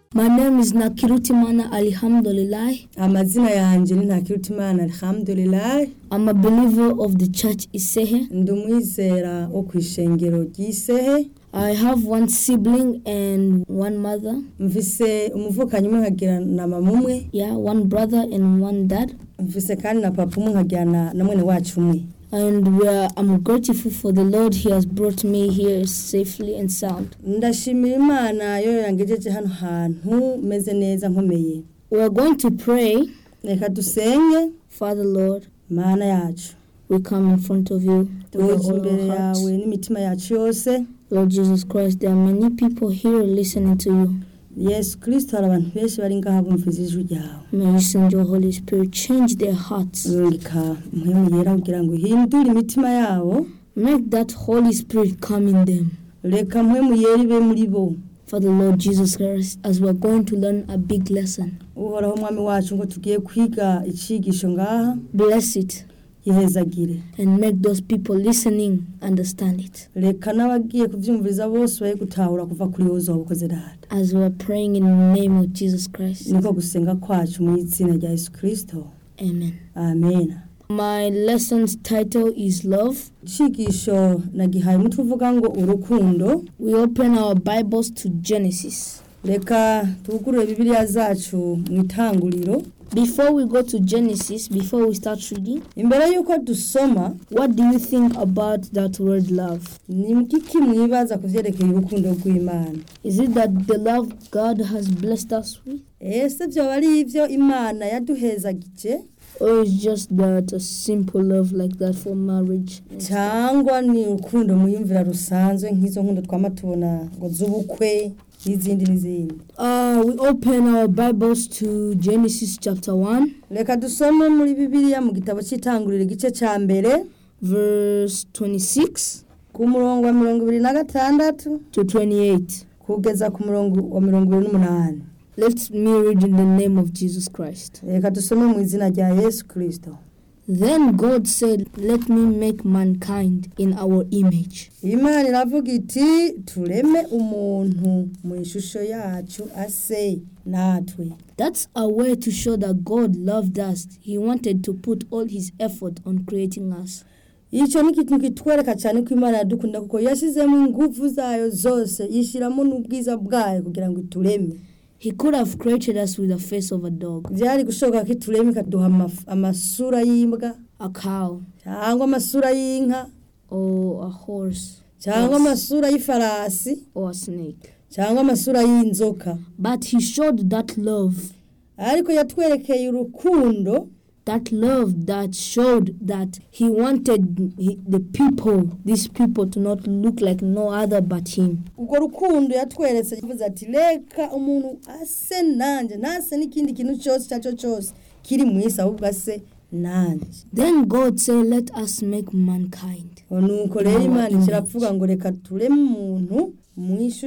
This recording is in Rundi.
My name is Nakirutimana Alhamdulillah. amazina yanjye ni ntakirutimana alhamdulillah I'm a believer of the church Isehe. ndi umwizera wo ku ishengero ry'isehe I have one sibling and one mother. mvise umuvukanyi umwe nkagira na mama umwe Yeah, one brother and one dad. mvise kandi na papa umwe nkagira na na mwene wacu umwe And we are, I'm grateful for the Lord. He has brought me here safely and sound. ndashimira imana yo yangejeje hano hantu meze neza nkomeye We are going to pray. reka dusenge Father Lord, mana yacu we come in front of you with tuje all imbere our hearts. yawe n'imitima yacu yose Lord Jesus Christ, there are many people here listening to you. yesu kirisito hari abantu benshi bari ngaha bumvise ijwi ryawe May you send your Holy Spirit, change their hearts. rungika mpwemu yera kugira ngo uhindure imitima yabo Make that Holy Spirit come in them. reka mpwemu yera ibe muri bo Father Lord Jesus Christ, as we're going to learn a big lesson, uhoraho umwami wacu ngo tugiye kwiga icigisho ngaha bless it yihezagire and make those people listening understand it. reka n'abagiye kubyumviriza bose baye gutahura kuva kuri wowe uzoba ukoze data As we're praying in the name of Jesus Christ. niko gusenga kwacu mu izina rya yesu kirisito Amen. amen My lesson's title is Love. icigisho nagihaye umutwe uvuga ngo urukundo We open our Bibles to Genesis. reka tugurure bibiliya zacu mu itanguriro Before we go to Genesis, before we start reading, imbere y'uko dusoma what do you think about that word love? ni mukiki mwibaza ku byerekeye urukundo rw'imana Is it that the love God has blessed us with? ese byoba ari ibyo imana yaduhezagije Or is just that a simple love like that for marriage? and stuff? cyangwa ni urukundo muyumvira rusanzwe nk'izo nkundo twama tubona ngo z'ubukwe n'izindi n'izindi Uh, we open our Bibles to Genesis chapter 1, reka dusome muri bibiliya mu gitabo cy'itanguriro igice cya mbere verse 26 ku murongo wa mirongo ibiri na gatandatu to 28. kugeza ku murongo wa mirongo ibiri n'umunani Let me read in the name of Jesus Christ. reka dusome mu izina rya yesu kirisito Then God said, Let me make mankind in our image, imana iravuga iti tureme umuntu mu ishusho yacu ase natwe That's a way to show that God loved us. He wanted to put all his effort on creating us. icyo ni ikintu kitwereka cyane ko imana yadukunda kuko yashyizemo ingufu zayo zose yishyiramo n'ubwiza bwayo kugira ngo itureme He could have created us with the face of a dog, byari gushoboka ko itureme ikaduha amaf- amasura y'imbwa a cow, cyangwa amasura y'inka or a horse, cyangwa Yes. amasura y'ifarasi or a snake. cyangwa amasura y'inzoka But he showed that love, ariko yatwerekeye urukundo that love that showed that he wanted he- the people, these people, to not look like no other but him. urwo rukundo yatweretse yavuze ati reka umuntu ase nanjye ntase n'ikindi kintu cyose icyo ari cyo cyose kiri mu isi ahubwo ase nanjye Then God said, Let us make mankind. nuko rero imana ikiravuga ngo reka tureme umuntu mu ishusho